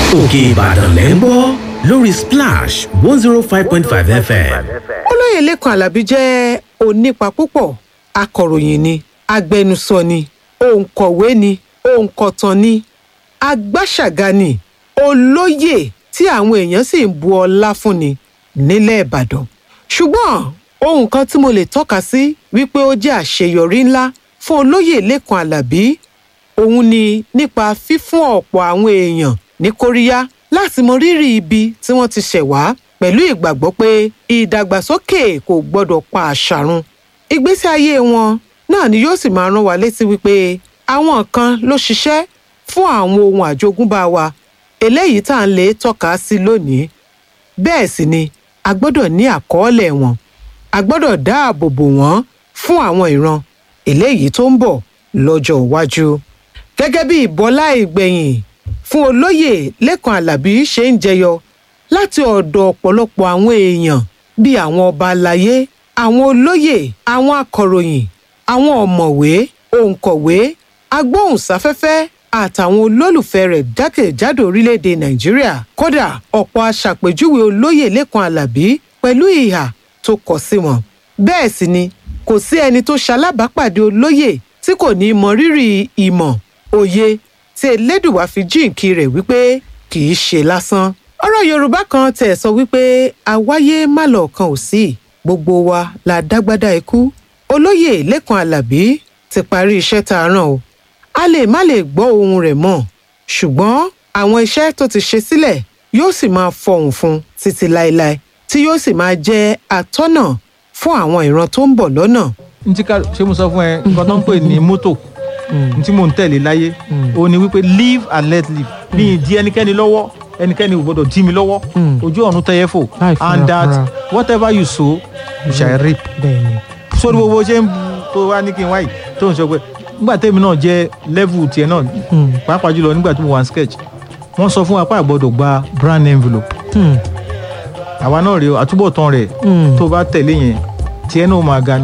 òkè ìbàdàn lẹ́ ń gbọ́ lórí splash one zero five point five fm. olóyè lẹ́kàn alábí jẹ́ onípa púpọ̀ akọ̀ròyìn ni agbẹnusọ ni òǹkọ̀wé ni òǹkọ̀tàn ni agbáṣàga ni olóyè tí àwọn èèyàn sì ń bu ọlá fún ni nílẹ̀ ìbàdàn ṣùgbọ́n ohun kan tí mo lè tọ́ka sí wípé ó jẹ́ àṣeyọrí ńlá fún olóyè lẹ́kàn alábí òun ni nípa fífún ọ̀pọ̀ àwọn èèyàn ní kóríyá láti mọ rírì ibi tí wọ́n ti ṣẹ̀ wá pẹ̀lú ìgbàgbọ́ pé ìdàgbàsókè kò gbọ́dọ̀ pa àṣà run. ìgbésí ayé wọn náà ni yóò sì máa rán wa létí wípé àwọn kan ló ṣiṣẹ́ fún àwọn ohun àjogúnbá wa eléyìí tá à ń lè tọ́ka sí lónìí. bẹ́ẹ̀ sì ni a gbọ́dọ̀ ní àkọọ́lẹ̀ wọn a gbọ́dọ̀ dáàbò bò wọ́n fún àwọn ìran eléyìí tó ń bọ̀ lọ́jọ́ iwájú. gẹ́gẹ́ bí ìbọlá ìgbẹ̀yìn fún olóyè lẹ́kàn alábí ṣe ń jẹyọ láti ọ̀dọ̀ ọ̀pọ̀lọpọ̀ àwọn èèyàn bíi àwọn ọba aláyé àwọn olóyè àwọn akọ̀ròyìn àwọn ọ̀mọ̀wé òǹkọ̀wé agbóhùnsáfẹ́fẹ́ àtàwọn olólùfẹ́ rẹ̀ jákèjádò orílẹ̀-èdè nàìjíríà kódà ọ̀pọ̀ aṣàpèjúwe olóyè lẹ́kàn alábí pẹ̀lú ìhà tó kọ sí wọn bẹ́ẹ̀ sì ni kò sí ẹni tó ṣalábàápàdé olóyè tí kò ní mọ rírì ìmọ̀ òye tí elédùwà fi jíǹkí rẹ̀ wípé kì í ṣe lásán. ọ̀rọ̀ yorùbá kan tẹ̀ sọ wípé àwáyé má lọ kan ò sí gbogbo wa la dágbádá ikú. olóyè lẹ́kàn alábí ti parí iṣẹ́ tá a rán o. a lè má lè gbọ́ ohun rẹ̀ mọ́ ṣùgbọ́n àwọn iṣẹ́ tó ti ṣe sílẹ̀ yóò sì máa fọhùn fún títí láéláé tí yóò sì máa jẹ́ atọ́nà fún àwọn ìran tó ń bọ̀ lọ́nà. n tí ká ṣé mo sọ fún ẹ nǹkan tó ń pè ní mọ́tò n tí mò ń tẹ̀lé láyé ó ní wípé live and let live ní ìdí ẹnikẹ́ni lọ́wọ́ ẹnikẹ́ni ò gbọ́dọ̀ dí mi lọ́wọ́ ojú ọ̀run tẹ́yẹ fò Láì fúnra and that fúnra. whatever you sow you shall reap bẹ́ẹ̀ni. sórí gbogbo ṣe ń bu tó wá ní kí n wáyì tó ń sọ pé nígbà tèmi náà jẹ́ level tiẹ̀ náà pàápàá jùlọ nígbà tí mo wà ní sketch wọ́n sọ fún wa pé àgbọ̀dọ̀ gba brand envelope àwa náà rèé o àtúbọ̀tán rẹ̀ tó bá tẹ̀lé yẹn tiẹ̀ náà máa ga ni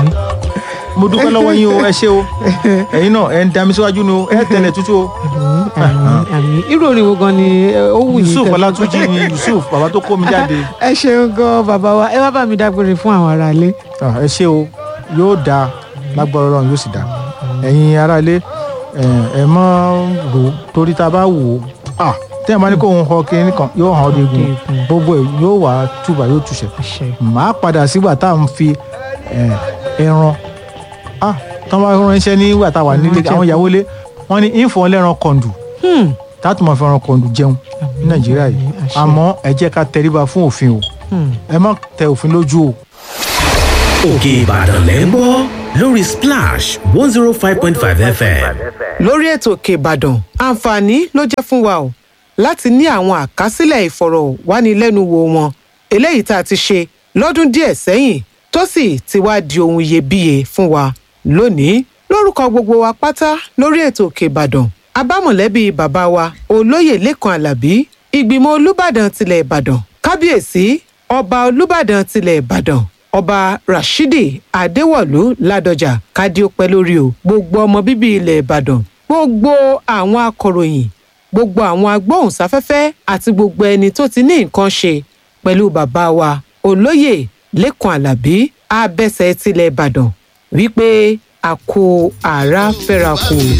mo dúpẹ́ lọ́wọ́ yín o ẹ ṣé o ẹ̀yin náà ẹ̀ ń dami síwájú ni o ẹ̀ tẹ̀lé tútù o àmì àmì irú orin wo gan ni ẹ, ó wù yín yusuf kẹ́- ọlátúnjì ni yusuf bàbá tó kó mi jáde ẹ ṣeun gan bàbá wa ẹ wá bá mi dágbére fún àwọn aráalé. Ah, ẹ ṣé o yóò dáa lágbára ọlọ́run yóò sì dáa ẹ̀yin aráalé ẹ ẹ mọ́ rò ó torí tá a bá wò ó ah tẹ́yìn bá ní kó òun họ kiri nìkan yóò hàn ọ́ dégun Dégun. gbogbo ẹ̀ yóò wá túbà yóò túṣẹ̀ àṣẹ. màá padà sígbà tá à ń fi ẹ, ẹran ah tọ́ bá ránṣẹ́ nígbà tá a wà nílé àwọn ìyàwó lé wọ́n ní ìfọ̀ ẹlẹ́ran kọ̀ǹdù Hmm. táàtù máa fi ẹran kọ̀ǹdù jẹun ní nàìjíríà yìí àṣẹ. àmọ́ ẹ jẹ́ ká tẹríba fún òfin o Hmm. ẹ má tẹ òfin lójú o. òkè ìbàdàn lẹ́ ń gbọ́ lórí splash one zero five point five fm. lórí ètò òkè ìbàdàn àǹfààní ló jẹ́ fún wa o láti ní àwọn àkásílẹ̀ ìfọ̀rọ̀wánilẹ́nuwò wọn eléyìí tá a ti ṣe lọ́dún díẹ̀ sẹ́yìn tó sì ti wá di ohun iyebíye fún wa lónìí lórúkọ gbogbo wa pátá lórí ètò òkè ìbàdàn abámọ̀lẹ́bí bàbá wa olóyè lẹ́kàn alábí ìgbìmọ̀ olùbàdàn tilẹ̀ ìbàdàn kábíyèsí ọba olùbàdàn tilẹ̀ ìbàdàn ọba rashidi adéwọlú ládọjà kádíópẹ́ lórí o gbogbo ọmọ bíbí ilẹ̀ ìbàdàn gbogbo àwọn akọ̀ròyìn gbogbo àwọn agbóhùnsáfẹ́fẹ́ àti gbogbo ẹni tó ti ní nǹkan ṣe pẹ̀lú bàbá wa olóyè lẹ́kàn alábí abẹ́sẹ̀ tilẹ̀ ìbàdàn wípé a kó àrà fẹ́ra kù.